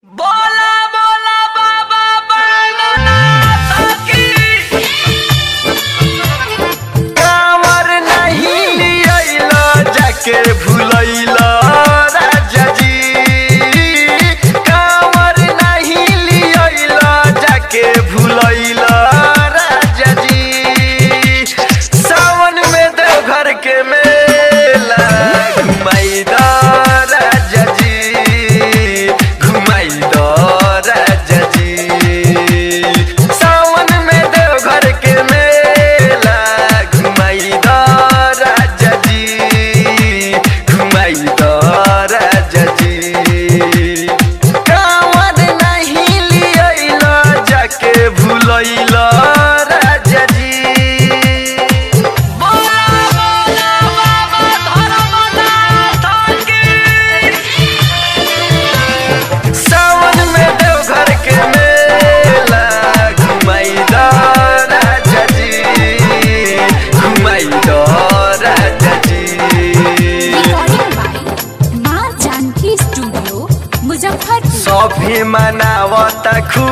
सभे मनावता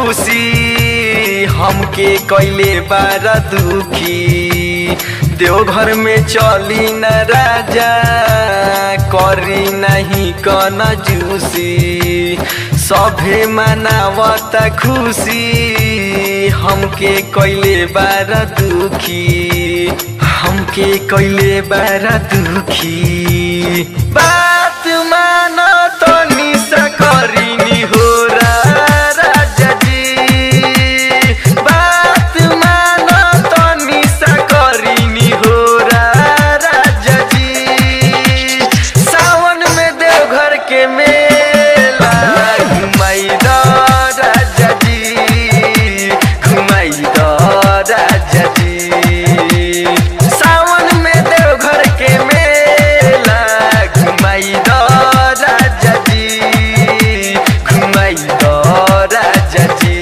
खुशी हमके कैले बार दुखी देवघर में चली न राजा करी नहीं कन जूसी सभे मनावता खुशी हमके कैले बार दुखी हमके कैले बार दुखी बात मान तो निशा करिनी हो राजा जी बात मान तो निशा करिनी हो राजा जी सावन में देवघर के मेला घुमाई दो राजा जी घुमाई दो राजा जी सावन में देवघर के मेला घुमाई दो राजा जी घुमाई दो राजा जी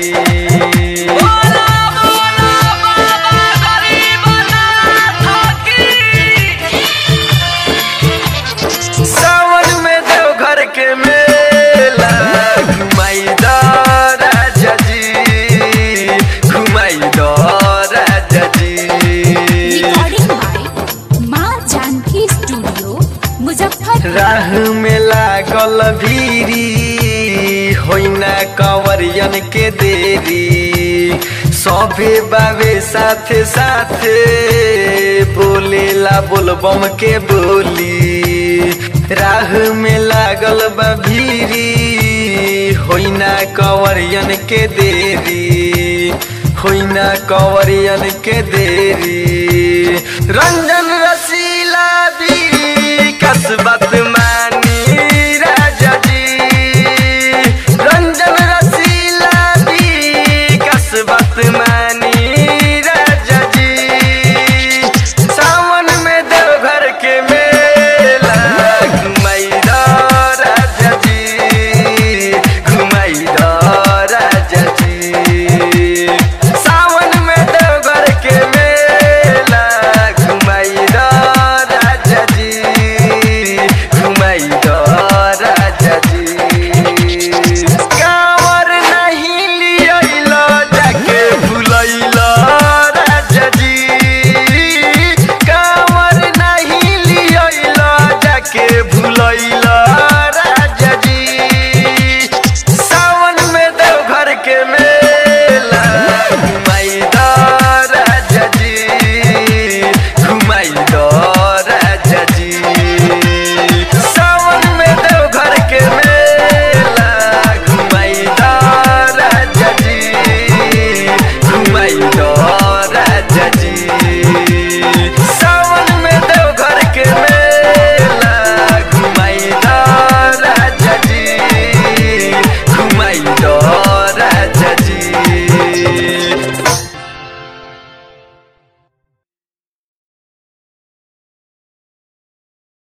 सावन में देवघर के मेला घुमाई दो राजा जी घुमाई दो राजा जी रिकॉर्डिंग बाय माँ जानकी स्टूडियो मुजफ्फरपुर राह में लागल भीरी होइना कंवरियन के देरी सभे बाबे साथे साथे बोलेला बोलबम के बोली राह में लागल बा भीरी होइना कंवरियन के देरी होइना कंवरियन के देरी रंजन रसीला भी कसबा